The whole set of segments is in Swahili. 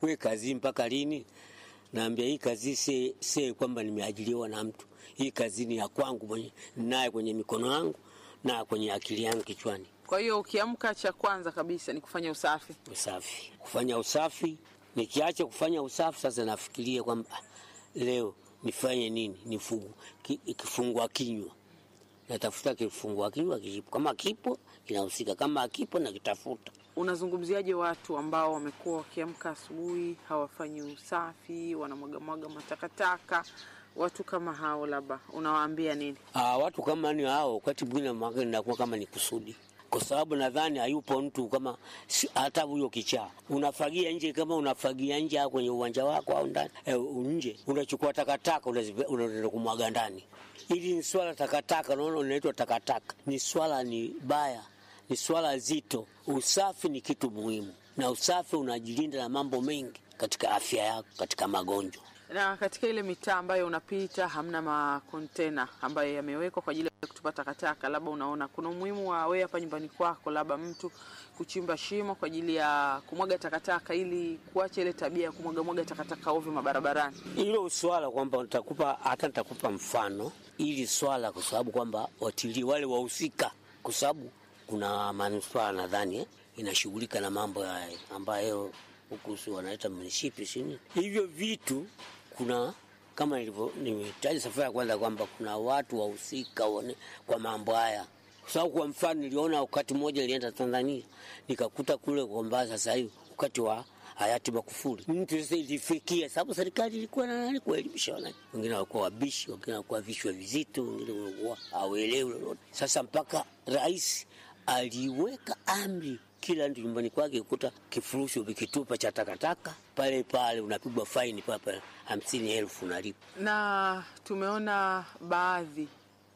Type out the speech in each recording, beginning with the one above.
we kazi mpaka lini? Naambia hii kazi si, si kwamba nimeajiriwa na mtu. Hii kazi ni ya kwangu mwenye naye kwenye mikono yangu na kwenye akili yangu kichwani. Kwa hiyo ukiamka, cha kwanza kabisa ni kufanya usafi. Usafi, kufanya usafi. Nikiacha kufanya usafi, sasa nafikiria kwamba ah, leo nifanye nini? Nifungu ki, kifungua kinywa, natafuta kifungua kinywa kipo, kama kipo kinahusika, kama akipo nakitafuta. Unazungumziaje watu ambao wamekuwa wakiamka asubuhi hawafanyi usafi, wanamwagamwaga matakataka? Watu kama hao labda unawaambia nini? Ah, watu kama ni hao, wakati mwingine mwaka inakuwa kama ni kusudi, kwa sababu nadhani hayupo mtu kama si- hata huyo kichaa. Unafagia nje, kama unafagia nje au kwenye uwanja wako au ndani eh, nje, unachukua takataka unazipe- unaenda kumwaga ndani. Hili ni swala takataka, unaona, unaitwa takataka, ni swala ni baya, ni swala zito. Usafi ni kitu muhimu, na usafi unajilinda na mambo mengi katika afya yako, katika magonjwa. Na katika ile mitaa ambayo unapita hamna makontena ambayo yamewekwa kwa ajili ya kutupa takataka, labda unaona kuna umuhimu wa wewe hapa nyumbani kwako, labda mtu kuchimba shimo kwa ajili ya kumwaga takataka, ili kuacha ile tabia ya kumwagamwaga takataka ovyo mabarabarani. hilo swala kwamba nitakupa hata nitakupa mfano ili swala, kwa sababu kwamba watilii wale wahusika, kwa sababu kuna manispaa nadhani eh, inashughulika na mambo haya ambayo huku si wanaita munisipi sini hivyo vitu. Kuna kama nilivyo nimetaja safari ya kwanza kwamba kuna watu wahusika wane- kwa mambo haya kwa sababu kwa mfano niliona wakati mmoja nilienda Tanzania nikakuta kule kwamba sasa hivi wakati wa hayati Magufuli mtu sasa ilifikia, sababu serikali ilikuwa na nani kuelimisha wananchi. Wengine walikuwa wabishi, wengine walikuwa vichwa vizito, wengine walikuwa hawaelewi lolote. Sasa mpaka rais aliweka amri kila mtu nyumbani kwake kukuta kifurushi vikitupa cha takataka pale pale, unapigwa faini pale pale hamsini elfu unalipa. Na tumeona baadhi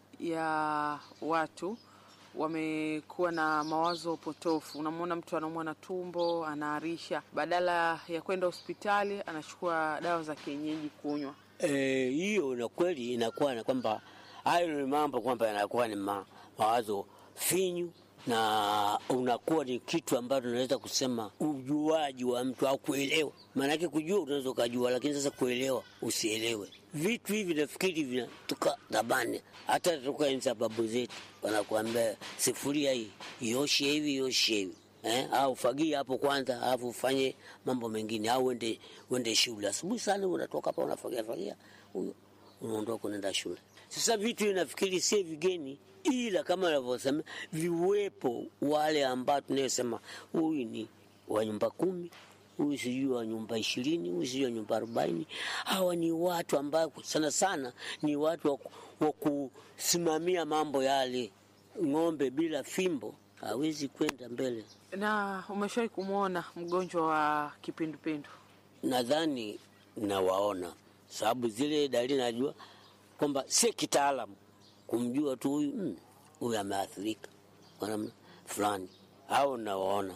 ya watu wamekuwa na mawazo potofu. Unamwona mtu anaumwa na tumbo, anaarisha, badala ya kwenda hospitali anachukua dawa za kienyeji kunywa. Eh, hiyo na kweli inakuwa na kwamba hayo ni mambo kwamba yanakuwa ni ma, mawazo finyu na unakuwa ni kitu ambacho unaweza kusema ujuaji wa mtu au kuelewa. Maanake kujua unaweza ukajua, lakini sasa kuelewa usielewe. Vitu hivi nafikiri vinatoka zamani, hata toka enzi za babu zetu, wanakuambia sifuria hii ioshe hivi ioshe hivi eh, au fagia hapo kwanza, alafu ufanye mambo mengine, au uende uende shule asubuhi sana, unatoka hapa unafagia fagia, huyo unaondoka unaenda shule. Sasa vitu hivi nafikiri si vigeni, ila kama anavyosema viwepo wale ambao tunayosema huyu ni wa nyumba kumi huyu sijui wa nyumba ishirini huyu sijui wa nyumba arobaini Hawa ni watu ambao sana sana ni watu wa ku- wa kusimamia mambo yale. Ng'ombe bila fimbo hawezi kwenda mbele. Na umeshawahi kumwona mgonjwa wa kipindupindu? Nadhani nawaona, sababu zile dalili najua kwamba si kitaalamu kumjua tu huyu mm, huyu ameathirika kwa namna fulani, au nawaona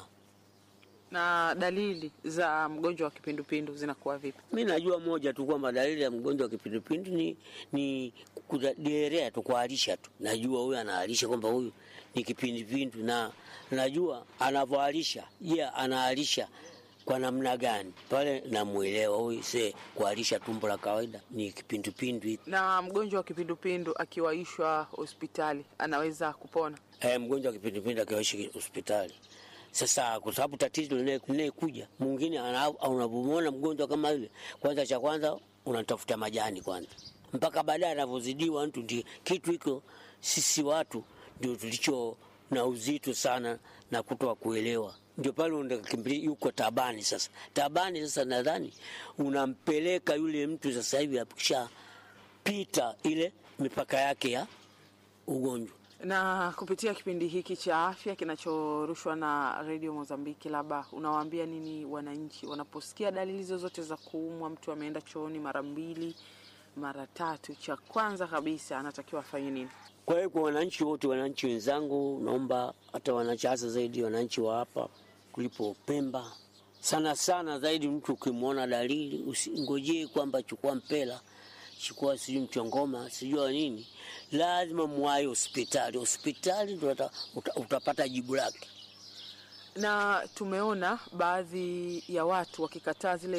Na dalili za mgonjwa wa kipindupindu zinakuwa vipi? Mi najua moja tu kwamba dalili ya mgonjwa wa kipindupindu ni, ni kuderea tu, kuharisha tu. Najua huyu anaharisha kwamba huyu ni kipindupindu, na najua anavyoharisha. Je, yeah, anaharisha kwa namna gani? Pale namwelewa huyu, se kuharisha tumbo la kawaida ni kipindupindu hiki. Na mgonjwa wa kipindupindu akiwaishwa hospitali anaweza kupona? Eh, mgonjwa wa kipindupindu akiwaishi hospitali sasa kwa sababu tatizo linayekuja mwingine, unapomwona mgonjwa kama yule, kwanza cha kwanza unatafuta majani kwanza, mpaka baadaye anavyozidiwa mtu. Ndio kitu hiko, sisi watu ndio tulicho na uzito sana na kutoa kuelewa, ndio pale unakimbilia yuko tabani. Sasa tabani, sasa nadhani unampeleka yule mtu sasa hivi akishapita ile mipaka yake ya ugonjwa na kupitia kipindi hiki cha afya kinachorushwa na redio Mozambiki, labda unawaambia nini wananchi wanaposikia dalili zozote za kuumwa? Mtu ameenda chooni mara mbili mara tatu, cha kwanza kabisa anatakiwa afanye nini? Kwa hiyo kwa wananchi wote, wananchi wenzangu, naomba hata wananchi, hasa zaidi wananchi wa hapa kulipo Pemba, sana sana zaidi, mtu ukimwona dalili usingojee kwamba chukua mpela chukua sijui mchongoma sijua nini, lazima mwaye hospitali. Hospitali ndo uta, utapata jibu lake. Na tumeona baadhi ya watu wakikataa zile